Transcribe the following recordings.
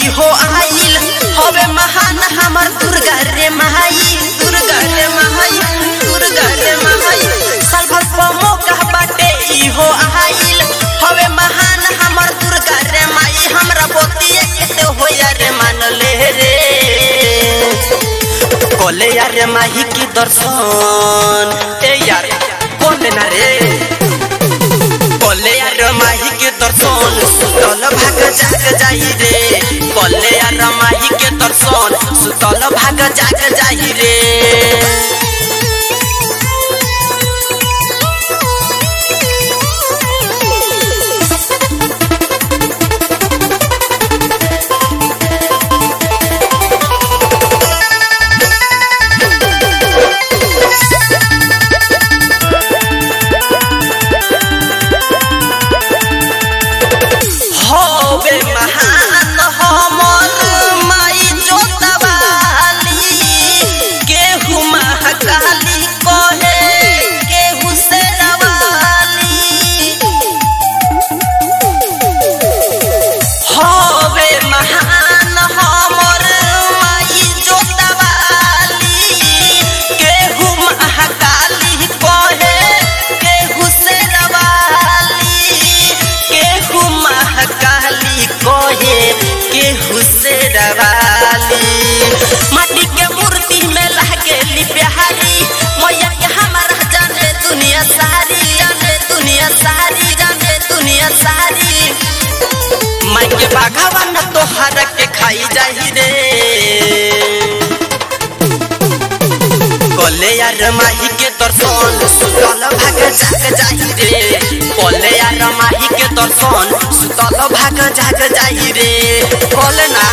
इहो आइल हवे महान हमर दुर्गा रे माई दुर्गा रे माई दुर्गा रे माई साल भर पर मौका बाटे इहो आइल हवे महान हमर दुर्गा रे माई हमरा बोतिए के होया रे मान ले रे कोले यार माही की दर्शन ए यार कोले ना रे कोले यार माही के दर्शन सुतल भाग जाग जाई रे कोले यार माही के दर्शन सुतल भाग जाग जाई रे होवे महान हमर माई जोतवाली केहू महाकाली कहे केहू शेरवाली होवे महान हमर माई जोतवाली केहू महाकाली कहे केहू शेरवाली केहू महाकाली कहे केहू शेरवाली माटी के मूर्ति में लागेली बिहारी मैया के हमारा जाने दुनिया सारी जाने दुनिया सारी जाने दुनिया सारी माई के भगवान तोहर के खाई जाही रे कोले यार माही के दर्शन सुतल भाग जाग जाही रे कोले यार माही के दर्शन सुतल भाग जाग जाही रे कोले ना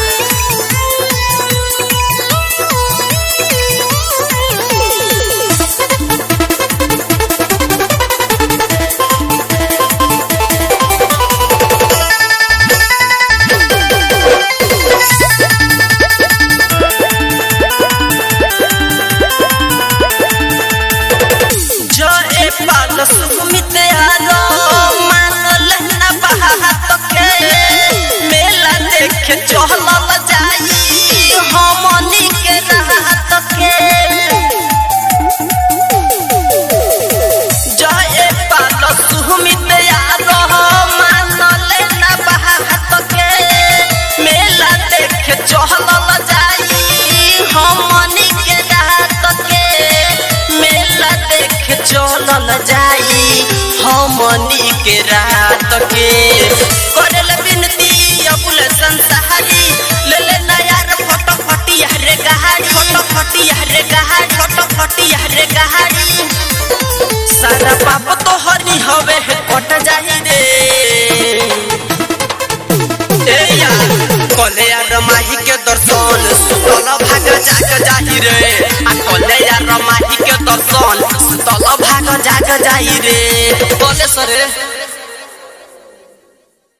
जो ए पाल सुमित आरो मानल ना बात के मेला देखे चहलल जाई हमनी के रात के जो ए पाल सुमित आरो मानल ना बात के मेला देखे चहलल जाई हमनी के रात के मेला देखे चलल जाई हमनी के रात के करल बिनती अबुल संसारी ले ले नयार फोटो फटिया रे गहारी फोटो फटिया रे गहारी फोटो फटिया रे गहारी सारा पाप तो हनी हवे कट जाई रे ए यार कोले यार माही के दर्शन सुतल भाग जाग जाही रे आ कोले यार माही के दर्शन सुतल भाग जाग जाही रे बोले सरे